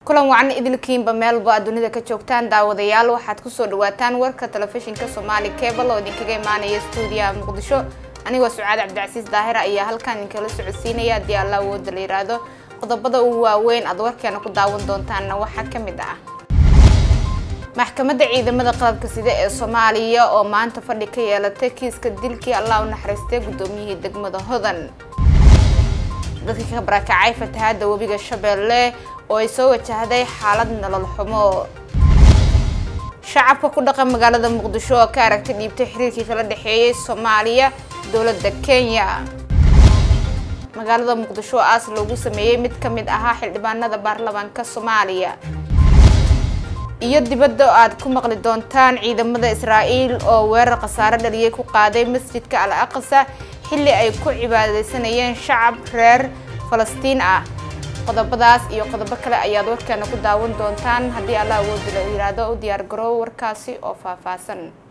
kulan wacan idilkiinba meelba aad dunida ka joogtaan daawadayaal waxaad kusoo dhawaataan warka telefishinka soomaali cable oo idinkaga imaanaya stuudiyaha muqdisho anigoo sucaad cabdicasiis daahir ayaa halkan idinkala socodsiinaya haddii alla awooda la yiraahdo qodobada ugu waaweyn aad warkeena ku daawan doontaanna waxaa ka mid ah maxkamadda ciidamada qalabka sida ee soomaaliya oo maanta fadhi ka yeelatay kiiska dilkii allah u naxariistay guddoomiyihii degmada hodan dadka ka barakacay fatahaada webiga shabeelle oo ay soo wajahday xaalad nolol xumo shacabka ku dhaqan magaalada muqdisho oo ka aragtay dhiibtay xiriirkii kala dhexeeyay soomaaliya dowladda kenya magaalada muqdisho aas loogu sameeyey mid ka mid ahaa xildhibaanada baarlamaanka soomaaliya iyo dibadda aad ku maqli doontaan ciidamada israa'iil oo weerar khasaare dhaliyay ku qaaday masjidka al aqsa xilli ay ku cibaadaysanayeen shacab reer falastiin ah qodobadaas iyo qodobo kale ayaad warkeena ku daawan doontaan haddii alla awoodi la yiraahdo u diyaar garoow warkaasi oo faahfaahsan